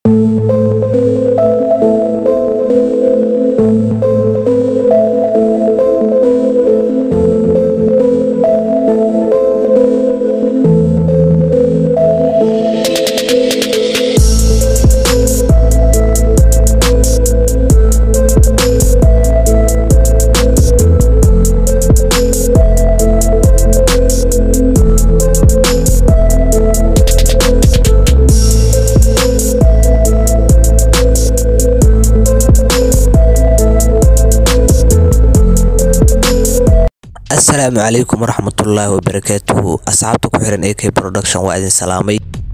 asalaamu calaykum waraxmatullaahi wabarakaatuhu asxaabta ku xiran ak production waa idin salaamay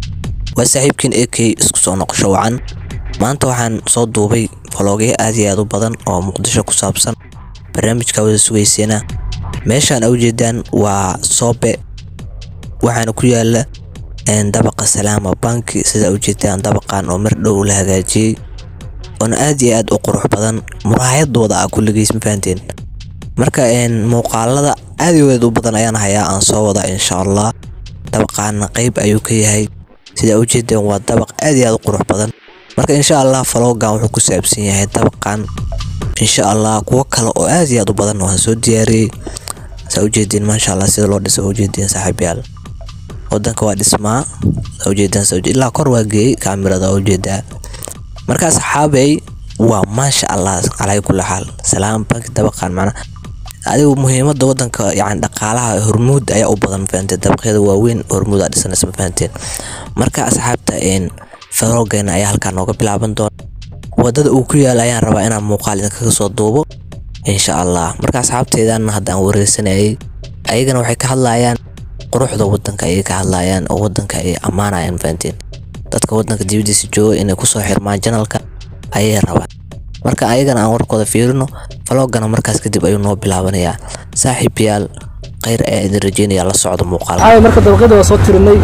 waa saaxiibkiin ak isku soo noqosho wacan maanta waxaan soo duubay falogyo aad iyo aad u badan oo muqdisho ku saabsan barnaamijka wada sugayseena meeshaan a ujeedaan waa soobe waxaana ku yaala dabaqa salaama banki sida ujeedaan dabaqan oo mar dhow la hagaajiyey oona aad iyo aad u qurux badan muraayadooda ah kulligiis ma fahanteen marka muuqaalada aad iyo aad u badan ayaan hayaa aan soo wada insha allah dabaqaana qeyb ayuu ka yahay sida ujeedaan waa dabaq aad iyo aad u qurux badan marka insha allah falogan wuxuu ku saabsan yahay dabaqan insha allah kuwo kale oo aad iyo aad u badan waan soo diyaariyey saa ujeediin maasha allah sida loo dhisa ujeediin saaxiibyaal wadanka waa dhismaa saa ujeedaan ilaa kor waa geeyey kaamirada ujeedaa marka asxaabey waa maasha allah calaa kulli xaal salaam banki dabaqan macnaa adigu muhiimada wadanka yani dhaqaalaha hormuud ayaa u badan mafahanteen dabaqyada waaweyn hormuud aa dhisanaysa mafahanteen marka asxaabta farogeena ayaa halkaa nooga bilaaban doona wadada uu ku yaala ayaan rabaa inaan muuqaal idinkaga soo duubo insha allah marka asxaabteedan haddaan wareysanayay ayagana waxay ka hadlayaan quruxda wadanka ayay ka hadlayaan oo wadanka ay ammaanayaan mafahanteen dadka wadanka dibadiisa jooga inay kusoo xirmaan janalka ayay rabaan marka ayagana aan warkooda fiirino falogana markaas kadib ayuu noo bilaabanayaa saaxiibayaal khayr ayaa idin rajeynaya la socda muuqaal marka dabaqyada waa soo tirinay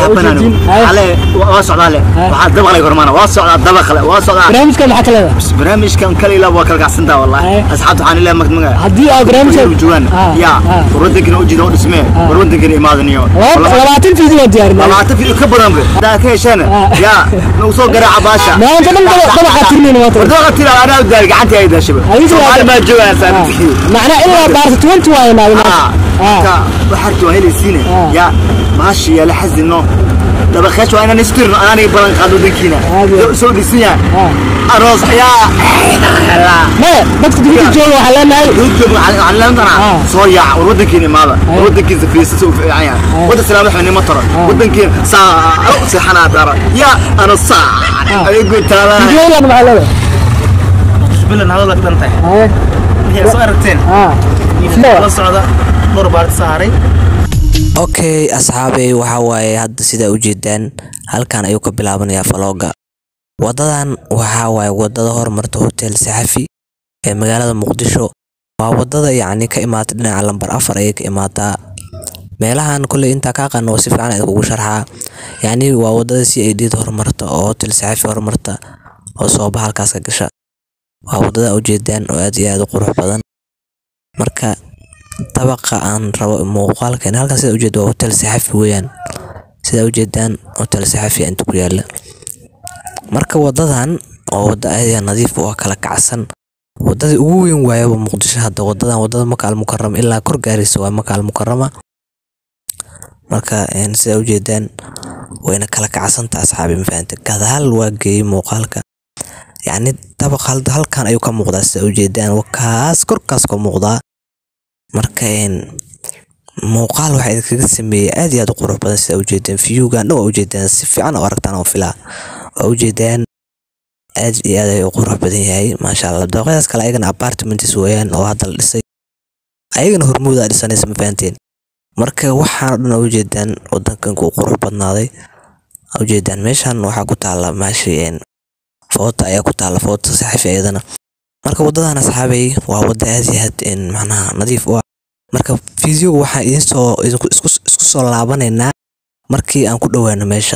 waa socdaale waxaa dabaqlay hormaana waa socdaa dabaqle waa socdaa barnaamijkan maxaa ka leedahay barnaamijkan kale ilaa waa kala kacsantaa wallahi asxaabta waxaan ilaa magmaga haddii aa barnaamijkan joogaan yaa war wadankina u jida oo dhismee war wadankina imaadaniyo labaatan fiidin waa diyaarinay labaatan fiidin ka badan be hadaa ka hesheen yaa nagu soo garaaca baasha maanta dhan dabaqa tirinayna maanta war dabaqa tira anaa u daal gacantii ay daashaba soomaali maa joogaan saabtii macnaa ilaa baarta twenty waaye maanta waxarki waa helaysiine yaa maashi yaa la xasino dabaqeesh waa inaan istirno anaaniga balan qaado wadankiina soo dhisan yahay aroos yaa maya dadka dibadda jooga waxaa leenahay soo yaac war wadankiina imaada war wadankiisa fiisa soo fiican yahay wadan salaam waxba nima taro wadankiina saa seexanaa dara yaa ana saa ayagu taala videoylan maxaa leedahay bilan hadalka dhan tahay waxay soo aragteen la socda dhowr baar saaray okay asxaabey waxaa waaye hadda sidaa ujeedaan halkan ayuu ka bilaabanayaa falooga wadadan waxaa waaye wadada hormarta hotel saxafi ee magaalada muqdisho waa wadada yacni ka imaata dhinaca lambar afar ayay ka imaataa meelahan kolley intaa kaa qano si fiican idinkugu sharxaa yacni waa wadada c a d hormarta oo hotel saxafi hormarta oo sooba halkaas ka gasha waa wadada ujeedaan oo aad iyo aad u qurux badan marka dabaqa aan rabo muuqaalkan halkan sida ujeeda waa hotel saxafi weeyaan sida ujeedaan hotel saxafi inta ku yaala marka wadadan oo wada aad nadiif oo kala kacsan wadadii ugu weyn waayaba muqdisho hadda wadadan wadada maka almukarama ilaa kor gaaraysa waa maka almukarama marka sida ujeedaan wayna kala kacsanta asxaabi mafahante gadaal waa geeyey muuqaalka yacni dabaq halkan ayuu ka muuqdaa sida ujeedaan kaas korkaas ka muuqdaa marka muuqaal waxaa idinkaga sameeyey aad iyo aad u qurux badan sida ujeedaan viewgan dhan waa ujeedaan si fiican oo aragtaan oo filaa waa ujeedaan aad iyo aad ay u qurux badan yahay maasha allah dabaqyadaas kale ayagana apartments weeyaan oo hadda la dhisay ayagana hormuudaa dhisanaysa ma fahanteen marka waxaana dhan ujeedaan wadankan ku qurux badnaaday ujeedaan meeshan waxaa ku taala maashi foota ayaa ku taala foota saxafi ayadana marka wadadan asxaabay waa wada aad iyo aad macnaha nadiif u ah marka fideoga waxaan idin soo isku soo laabanaynaa markii aan ku dhowaano meesha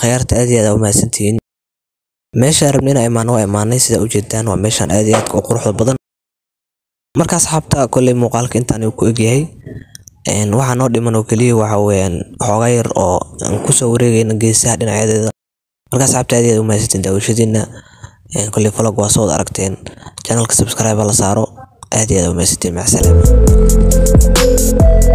khiyaarta aad iyo aad aa u mahadsantihiin meesha rabni inaa imaano waa imaanay sida ujeedaan waa meeshaan aad iyo aadka u quruxda badan marka asxaabta kolley muuqaalka intaan uu ku egyahay een, waxaa noo dhiman oo keliya waxa weeyaan xoogaa yar oo aan kusoo wareegayna geesaha dhinacyadeeda marka asxaabta aad iyo aad u mahadsantiin daawashadiina Een, kolley vlog waa soo wada aragteen channelka subscribe ha la saaro aad iyo aad u mahadsantiin macsalaama